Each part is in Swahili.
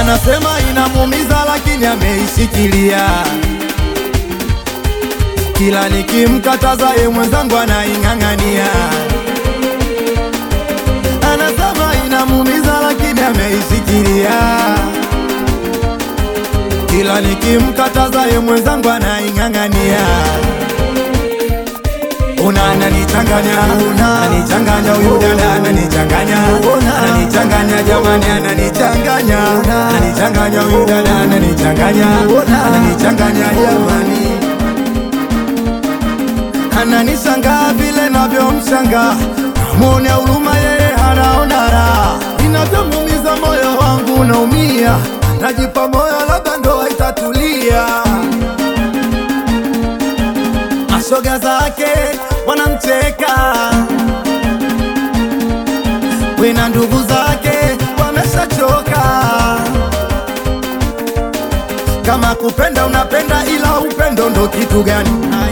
anasema inamuumiza lakini ameishikilia. Kila nikimkataza ye mwenzangu anaing'ang'ania. Anasema inamuumiza lakini ameishikilia. Kila nikimkataza ye mwenzangu anaing'ang'ania. Una ananichanganya, ananichanganya huyu dada ananichanganya, ananichanganya jamani, ananichanganya, ananichanganya huyu dada ananichanganya, ananichanganya jamani, ananishangaa vile navyomshangaa, namwonea huruma yeye hanaona raha, inavyomuumiza moyo wangu naumia, najipa moyo labda ndoa itatulia mashoga zake wanamcheka, wena ndugu zake wameshachoka. Kama kupenda unapenda, ila upendo ndo kitu gani?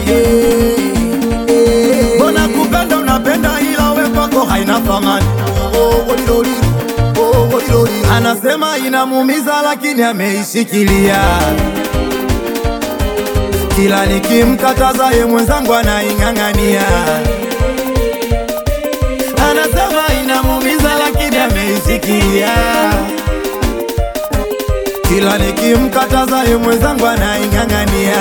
Mbona kupenda unapenda, ila we kwako haina thamani. Oh, oh, woliloli, oh, woliloli. Anasema inamuumiza lakini ameishikilia kila nikimkataza ye mwenzangu anaing'ang'ania. Anasema inamuumiza lakini ameisikia. Kila nikimkataza ye mwenzangu anaing'ang'ania.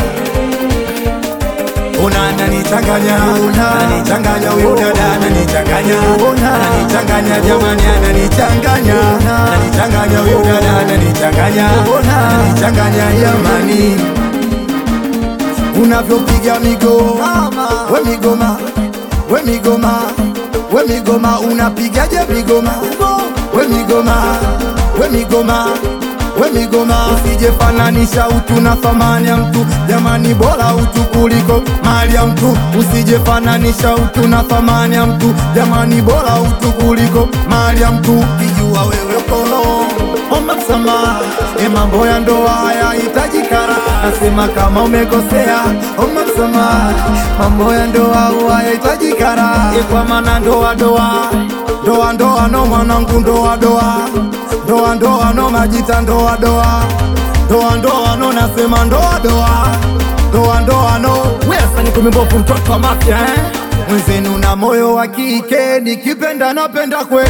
Una ananichanganya, ananichanganya huyu dada ananichanganya, ananichanganya jamani, ananichanganya, ananichanganya huyu dada ananichanganya, ananichanganya jamani unavyopiga migoma we migoma we migoma we migoma unapigaje migoma we migoma we migoma we migoma usijefananisha utu na thamani ya mtu jamani bora utu kuliko mali ya mtu usijefananisha utu na thamani ya mtu jamani bora utu kuliko mali ya mtu kijua wewe kono omba msamaha e mambo ya ndoa hayahitaji kara nasema kama umekosea omba msamaha mambo ya ndoa hayahitaji kara e kwa maana ndoa doa ndoa ndoa no mwanangu ndoa doa ndoa ndoa no majita ndoa doa ndoa ndoa no nasema ndoa doa ndoa ndoa no wesa ni kumimbovu mtoto wa mafya eh? mwenzenu na moyo wa kike nikipenda napenda kweli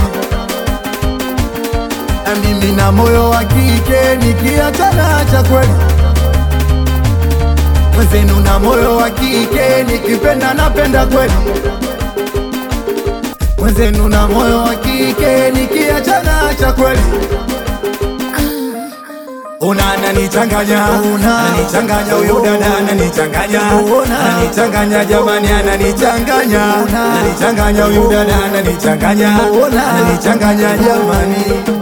na mimi na moyo wa kike nikiachana acha kweli mwenzenu na moyo wa kike nikipenda napenda kweli mwenzenu na moyo wa kike nikiachana acha kweli Una ananichanganya, ananichanganya huyu dada ananichanganya, ananichanganya jamani, ananichanganya, ananichanganya huyu dada ananichanganya, ananichanganya jamani.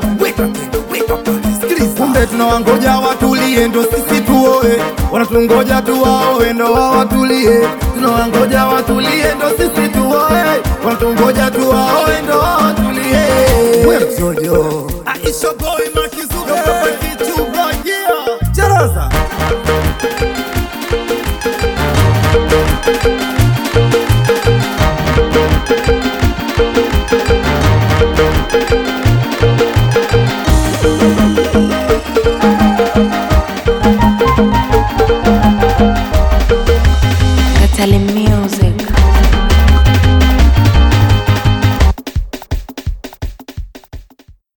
Kumbe tunawangoja watulie ndo sisi tuoe, wanatungoja tuwaoe ndo wao watulie. Tunawangoja watulie ndo sisi tuoe, wanatungoja tuwaoe ndo wao watulie. Wewe Jojo, Aisha boy Makizuga, Papa Kichu boy, yeah. Charaza.